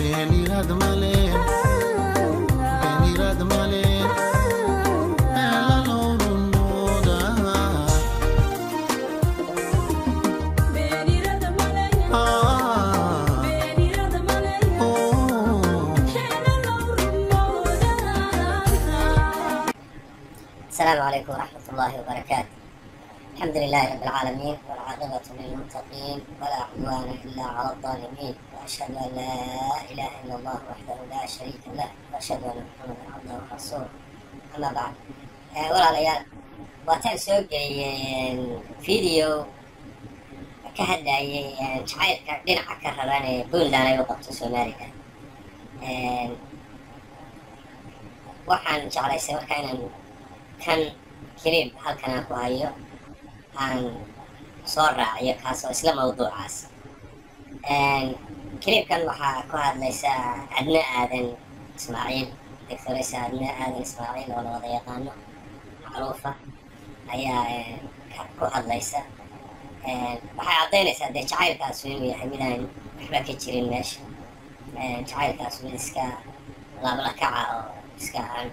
beeniraad male beeniraad male eelalowrunooda السلام عليكم ورحمة الله وبركاته الحمد لله رب العالمين والعاقبة للمتقين ولا عدوان إلا على الظالمين وأشهد أن لا إله إلا الله وحده لا شريك له وأشهد أن محمدا عبده ورسوله أما بعد آه، walaalayaal waataan soo geliyeen video ka hadlayay een, jacaylka dhinaca ka raban ee puntland ay u qabto somalilan Een, waxaan jeclaystay marka inaan kan keliib halkan aan ku hayo aan soo raaciyo kaas oo isla mawduucaas keliibkan waxaa ku hadlaysa adna aadan ismaaciil doctoresa adna aadan ismaaciil oo la wada yaqaano macruufa ayaa eh, ka- ku hadlaysa Eh, waxay caddaynaysaa dee jacaylkaasu inuu yahay midaan waxba ka jirin meesha Eh, jacaylkaasu mid iska laablakaca oo iska aan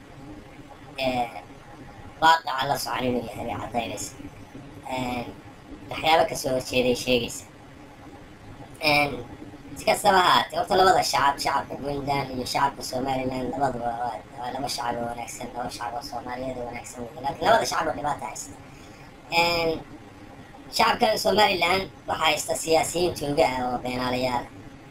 eh, waaqaca la socon inuu yahay bay caddaynaysa Een, waxyaabo kasoo horjeeday sheegaysa Een, si kastaba ha haatee horta labada shacab shacabka puntland iyo shacabka somaliland labaduba waa waa laba shacab oo wanaagsan laba shacab oo soomaaliyeed oo wanaagsan wey laakiin labada shacab oo dhibaata haysta Een, shacabkan somaliland waxaa haysta siyaasiyiin tuuga ah oo beenaalayaal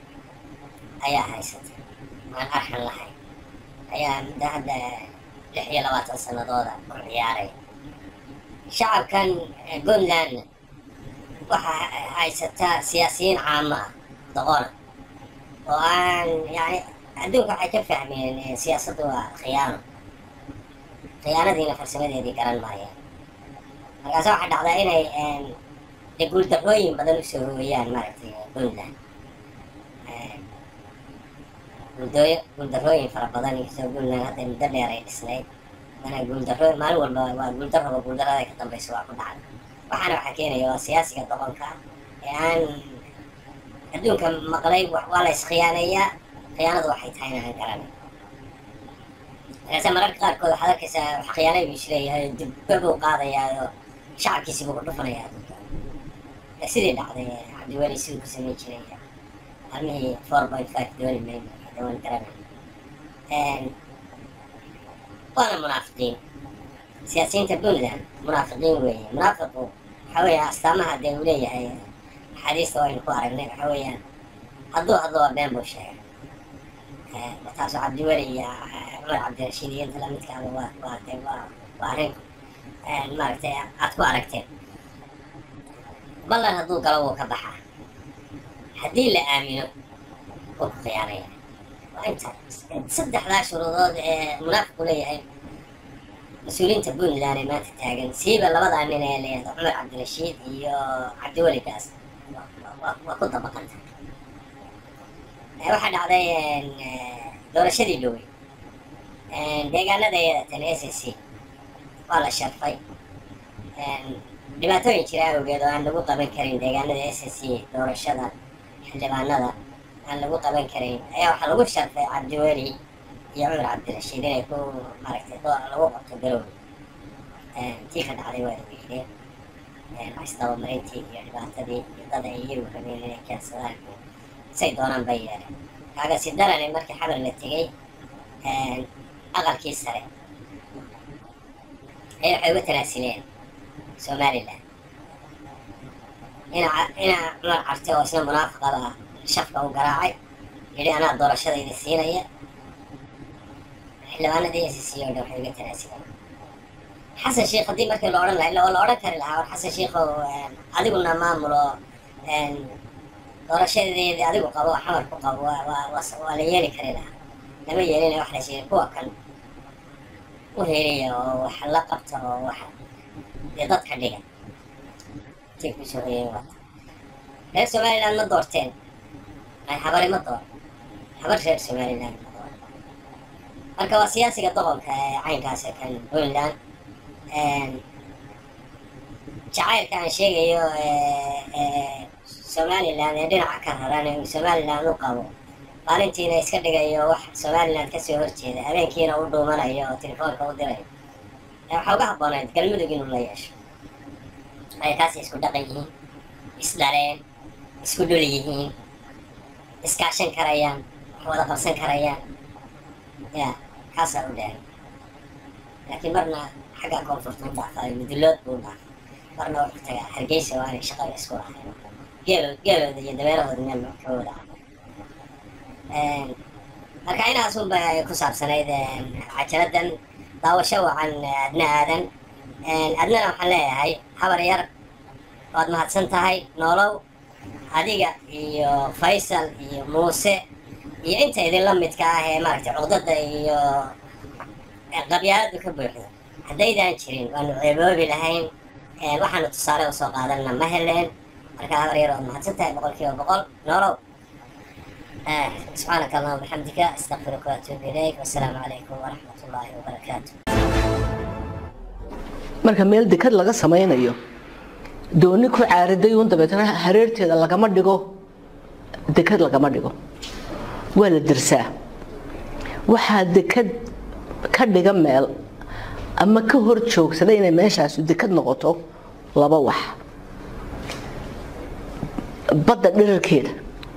ayaa haysata aan arxan lahayn ayaa muddo hadda lix iyo labaatan sanadooda ku ciyaaray shacabkan eh, puntland waxaa haysataa siyaasiyiin caamo ah doqona oo aan yani adduunka waxay ka fahmeen eh, siyaasaddu waa khiyaano khiyaanadiina farsamadeedii garan maayeen markaase waxaa dhacdaa inay een, dee guuldarrooyin badan usoo hooyaan maaragtay puntland Een, guuldooyo guuldarrooyin fara badan inkastoo puntland hadda muddo dheer ay dhisnayd mana guuldarro maalin walba waa guuldarraba guuldarrada ka dambaysa waa ku dhacda waxaana waxaa keenaya waa siyaasiga doqonka ah ee aan adduunka maqlay wa- waa la iskhiyaanayaa khiyaanadu waxay tahayna aan garanay markaase mararka qaarkood waxaad arkaysaa wax khiyaanay buu isleeyahay dibba buu qaadayaa oo shacabkiisi buu ku dhufanayaa adduunka Ee sidii dhacday ee cabdiweli siduu ku samayn jiray armihii four point five dooli mayno hadda waan garanay Een, waana munaafiqiin siyaasiyiinta puntland munaafiqiin weeye munaafiqu waxa weeye astaamaha dee uu leeyahay axaadiista waynu ku aragnay waxa weeyaan hadduu hadlo waa been buu sheegay Eh, taasoo cabdiweli iyo eh, cumar cabdirashiid iyo inta lamidkaaba waa waa dee waa waa arrin eh, maaragtay aad ku aragteen ballan hadduu galo wuu ka baxaa haddii la aamino wuu ku khiyaanaya waa inta saddexdaa shuruudood ee munaafiqu leeyahay mas-uuliyiinta puntland ee maanta taagan siiba labadaa nin ee leeyahay cumar cabdirashiid iyo cabdiweli gaas waa- waa waa ku dabaqanta Eh, waxaa dhacday een, eh, doorashadii dhowey deegaanada tan s c waa la sharfay Een, dhibaatooyin jira awgeed oo aan lagu qaban karin deegaanada s c doorashada xildhibaanada aan lagu qaban karin ayaa waxaa lagu sharfay cabdiweli iyo cumar cabdirashiid inay ku maaragtay doo- lagu qabto garowe Een, tii ka dhacday waa lageeyeen isdabamarintii iyo dhibaatadii iyo dad ay iyagu rabeen inay keensadaan say doonaan bay yeeleen kaaga si darane markii xabar la tegey een, aqalkii sare ay waxay uga tanaasileen somaliland ina ca- ina cumar carte oo isna munaafiqaba shafka u garaacay yidhi anaa doorashadayda siinaya xildhibaanadii s c oo dhan waxay uga tanaasileen xasan sheikh haddii markii la odhan lahaa illa waa la odhan kari lahaa war xasan sheikhow een, adiguna maamulo een, doorashadeedii adigu qabo xamar ku qabo waa waa waa- waa la yeeli kari lahaa lama yeelina wax la sheegay kuwa kan u heelaya oo wax la qabta oo wax dee dadka dhiga intay kusoo hoyeen wata reer somaliland ma doorteen ay xabari ma door xabar reer somaliland ma door marka waa siyaasiga doqonka ee caynkaas ee kan puntland jacaylka aan sheegayo ee ee somaliland ee dhinaca ka raran ee uu somaliland u qabo maalintiina iska dhigayo wax somaliland kasoo horjeeda habeenkiina u dhuumanayo oo telefoonka u dirayo waxaa uga habboonayd galmudug inuu la yeesho ay taasi isku dhaqan yihiin isdhaleen isku dhul yihiin iskaashan karayaan wax wada qabsan karayaan ya kaasaa u dheer laakiin marna xagga koonfurta u dhaafaayo mudulood buu dhaafay marna wuxuu tagaa hargeysa waa inay shaqada isku lahayn geel geelooda iyo dameerahooda meel ka wada marka inaas unba ay ku saabsanayd cajaladan daawasho wacan adna aadan adnana waxaan leeyahay habar yar waad mahadsan tahay noolow adiga iyo faysal iyo muuse iyo inta idinla midka ah ee maaragtay cuqdada iyo qabyaaladu ka buuxdo haddaydaan jirin waanu ceeboobi lahayn waxaanu tusaale usoo qaadanna ma heleen marka habar yar waad mahadsan tahay boqol kiiba boqol noolow سبحانك اللهم وبحمدك استغفرك واتوب اليك والسلام عليكم ورحمه الله وبركاته marka meel dekad laga samaynayo dooni ku caariday uun dabeetana hareerteeda lagama dhigo dekad lagama dhigo waa la dirsaa waxaa dekad ka dhiga meel ama ka hor joogsada inay meeshaasu dekad noqoto laba wax badda dhirarkeeda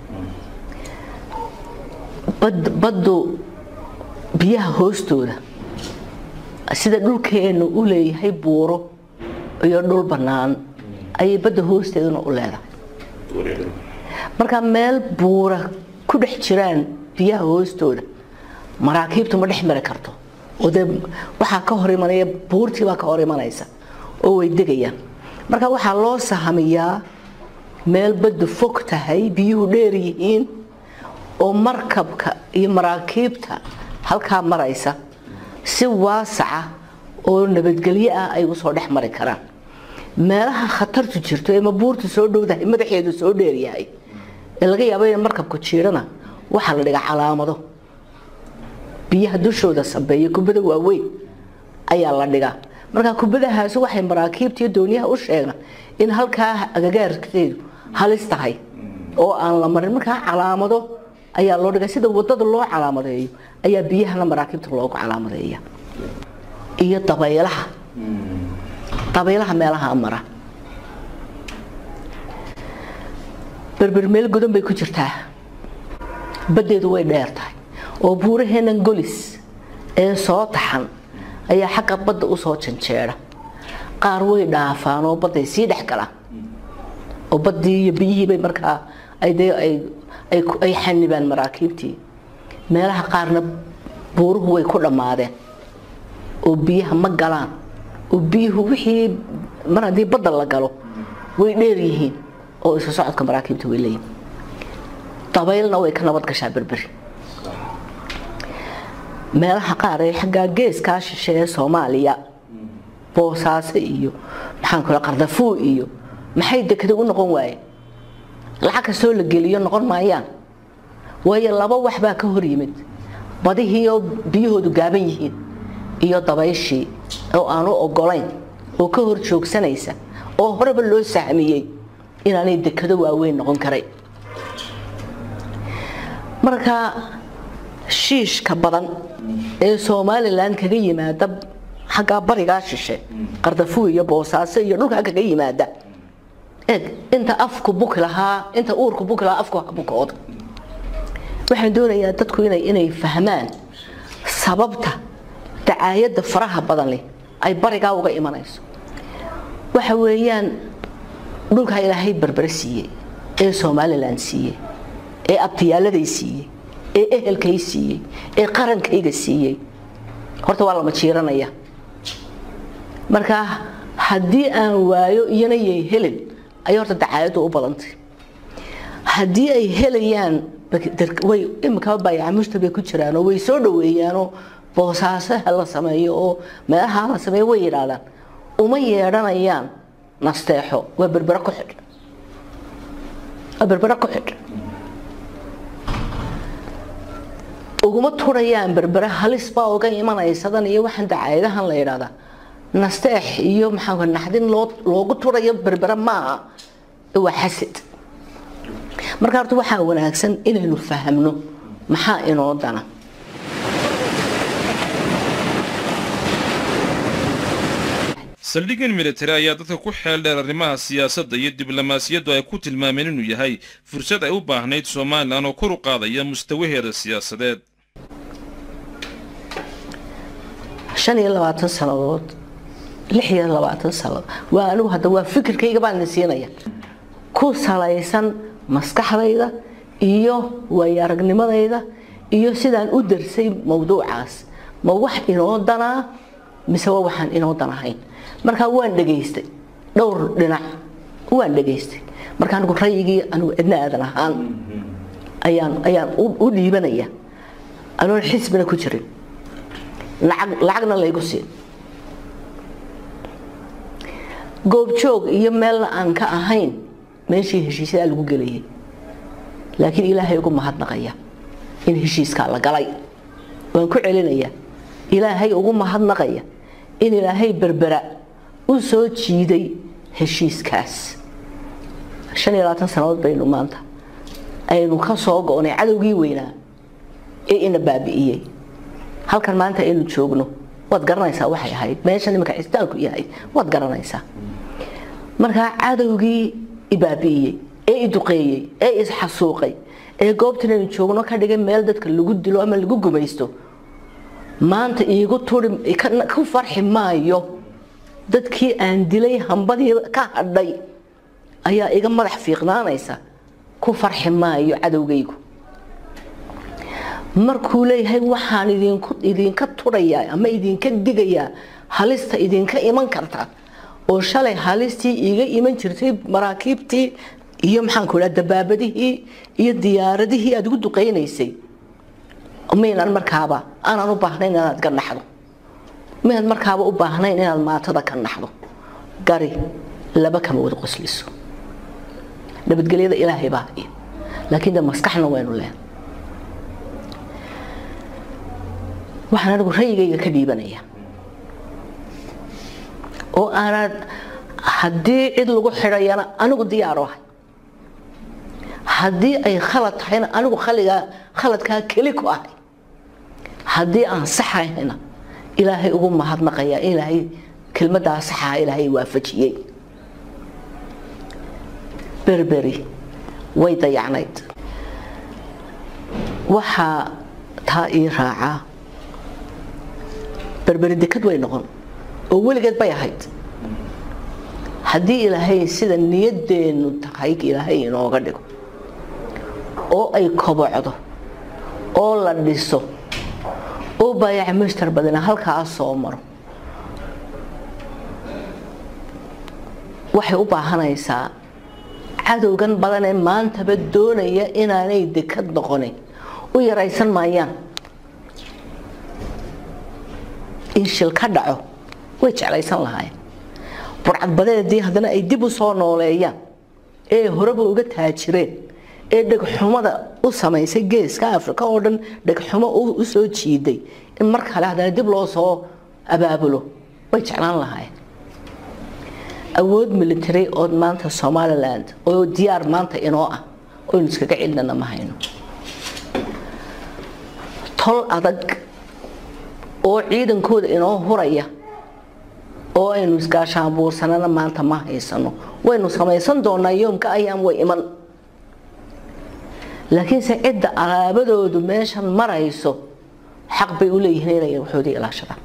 baddu biyaha hoostooda sida dhulkeenu u leeyahay buuro iyo dhul bannaan ayay badda hoosteeduna u leedahay marka meel buura ku dhex jiraan biyaha hoostooda maraakiibtu ma dhex mari karto oo dee waxaa ka hor imanaya buurtii baa ka hor imanaysa oo way degayaan marka waxaa loo sahamiyaa meel baddu fog tahay biyuhu dheer yihiin oo markabka iyo maraakiibta halkaa maraysa si waasaca oo nabadgelyo ah ay usoo dhex mari karaan meelaha khatartu jirto ee mabuurtu soo dhowdahay madaxeedu soo dheeryahay ee laga yaabo in markabku jiirana waxaa la dhigaa calaamado biyaha dushooda sabeeya kubada waaweyn ayaa la dhigaa marka kubadahaasi waxay maraakiibta iyo dooniyaha u sheegaan in halkaa agagaarkeedu halis tahay oo aan la marin markaa calaamado ayaa loo dhigay sida wadada loo calaamadeeyo ayaa biyahana maraakiibta loogu calaamadeeya iyo dabaylaha dabaylaha meelaha mara berber meel godan bay ku jirtaa baddeedu way dheer tahay oo buuraheenan golis ee soo taxan ayaa xagga badda usoo janjeera qaar way dhaafaan oo badday sii dhex galaan oo baddii iyo biyihiibay markaa ay ay xanibaan maraakiibtii meelaha qaarna buuruhu way ku dhammaadeen oo biyaha ma galaan oo biyuhu wixii mar haddii badda la galo way dheer yihiin oo isu socodka maraakiibta way leeyihin dabaylna way ka nabad gashaa berberi meelaha qaar ee xaggaa geeskaa shishe ee soomaaliya boosaaso iyo maxaan kula qardafuu iyo maxay dekada u noqon waayeen lacag kastoo la geliyo noqon maayaan waayo laba wax baa ka hor yimid badihii oo biyahoodu gaaban yihiin iyo dabayshii oo aanu ogolayn oo ka hor joogsanaysa oo horeba loo sahmiyey inaanay dekado waaweyn noqon karay marka shiishka badan ee somalilan kaga yimaada xaggaa barigaa shishe qardafuu iyo boosaaso iyo dhulkaa kaga yimaada eeg inta afku buki lahaa inta uurku buki lahaa afku bukooda waxaan doonayaa dadku inay inay fahmaan sababta dacaayadda faraha badan leh ay barigaa uga imanayso waxa weeyaan dhulkaa ilaahay berbere siiyey ee somalilan siiyey ee abtiyaaladay siiyey ee ehelkay siiyey ee qarankayga siiyey horta waa lama jiiranaya marka haddii aan waayo iyana yay helin ayay horta dacaayaddu u badantay haddii ay helayaan way imikaba baayacmushta bay ku jiraanoo way soo dhaweeyaanoo boosaasaha la sameeyo oo meelaha la sameeyo way yidhaahdaan uma yeedhanayaan nasteexo waa berbere ku xidh waa berbere ku xidh uguma turayaan berbere halis baa uga imanaysadan iyo waxaan dacaayadahan la yidhahdaa nasteex iyo maxaa naxdin loo loogu turayo berbere maaha waa xasad marka horta waxaa wanaagsan inaynu fahamno maxaa inoo dana saldhiggan militari ayaa dadka ku xeel dheer arrimaha siyaasadda iyo diblomaasiyaddu ay ku tilmaameen inuu yahay fursad ay u baahnayd somalilan oo kor u qaadaya mustawaheeda siyaasadeed shan iyo labaatan sannadood lix iyo labaatan sannadood waa anigu hadda waa fikirkayga baan idin siinaya ku salaysan maskaxdayda iyo waayo aragnimadayda iyo sidaan u darsay mawduucaas ma wax inoo danaa mise waa waxaan inoo danahayn markaa waan dhegaystay dhowr dhinac waan dhegaystay marka anigu rayigii anigu cidna aadan ahaan ayaan ayaan u dhiibanaya anoon xisbina ku jirin lacag lacagna laygu siin goobjoog iyo meelna aan ka ahayn meeshii heshiisyadaa lagu gelayay laakiin ilaahay ugu mahadnaqaya in heshiiskaa la galay waan ku celinayaa ilaahay ugu mahadnaqaya in ilaahay berbera u soo jiiday heshiiskaas shan iyo labaatan sannadood baynu maanta aynu ka soo go-nay cadowgii weynaa ee ina baabi'iyey halkan maanta aynu joogno waad garanaysaa waxay ahayd meesha nimanka cisitaanku yahay waad garanaysaa markaa cadowgii ibaabi'iyey ee iduqeeyey ee isxasuuqay ee goobtan aynu joogno ka dhigay meel dadka lagu dilo ama lagu gumaysto maanta iigu turi ku farxi maayo dadkii aan dilay hambadii ka hadhay ayaa iga madax fiiqnaanaysa ku farxi maayo cadowgaygu markuu leeyahay waxaan idinku idinka turayaa ama idinka digayaa halista idinka iman karta oo shalay halistii iiga iman jirtay maraakiibtii iyo maxaanku idhaha dabaabadihii iyo diyaaradihii aad igu duqaynaysay maynan markaaba aanan u baahnayn inaad ka naxdo maynad markaaba u baahnayn inaad maatada ka naxdo gari laba kama wada qosliso nabadgelyada ilaahay baa haya laakiin de maskaxna waynu leen waxaan anigu rayigayga ka dhiibanaya oo aanaad haddii cid lagu xidhayana anigu diyaar ahay haddii ay khalad tahayna anigu khaligaa khaladkaa keli ku ahay haddii aan saxayna ilaahay ugu mahadnaqaya ilaahay kelmadaa saxaa ilaahay waafajiyey berberi way dayacnayd waxaa taa ii raacaa berberi dekad way noqon oo weligeed bay ahayd haddii ilaahay sida niyadeennu tahay ilaahay inooga dhigo oo ay kobocdo oo la dhiso oo baayaca mushtar badana halkaa soo maro waxay u baahanaysaa cadowgan badan ee maantaba doonaya inaanay dekad noqonin u yaraysan maayaan in shil ka dhaco way jeclaysan lahaayeen burcadbadeedii haddana ay dib u soo nooleeyaan ee horeba uga taajireen ee dhegxumada u samaysay geeska africa oo dhan dhegxumo u soo jiiday in mar kale haddana dib loo soo abaabulo way jeclaan lahaayeen awood military oo maanta somaliland oo diyaar maanta inoo ah oynu iskaga celinana ma hayno tol adag oo ciidankooda inoo huraya oo aynu isgaashaanbuursanana maanta ma haysano waynu samaysan doonaa yoomka ayaan way iman laakiinse cidda alaabadoodu meeshan marayso xaq bay u leeyihiin inay waxoodii ilaashadaan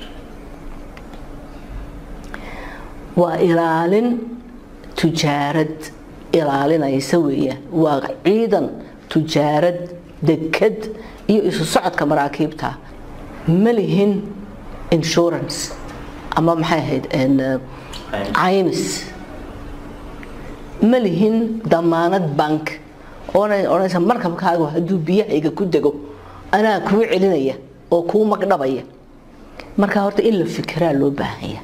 waa ilaalin tujaarad ilaalinaysa weeyaan waa ciidan tujaarad dekad iyo isu socodka maraakiibta ma lihin insurance ama maxay ahayd caymis ma lihin damaanad bank oonay odhanaysa markabkaagu hadduu biyahayga ku dego anaa kuu celinaya oo kuu magdhabaya markaa horta in la fikiraa loo baahanya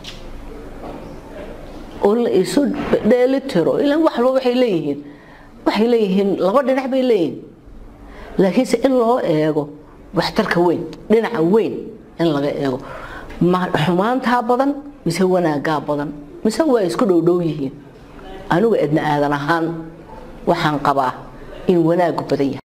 oo la isu dheelitiro ilaan wax walba waxay leeyihiin waxay leeyihiin laba dhinac bay leeyihiin laakiinse in loo eego waxtarka weyn dhinaca weyn in laga eego ma xumaantaa badan mise wanaagaa badan mise waa isku dhowdhow yihiin anigu edna aadan ahaan waxaan qabaa in wanaagu badan yahay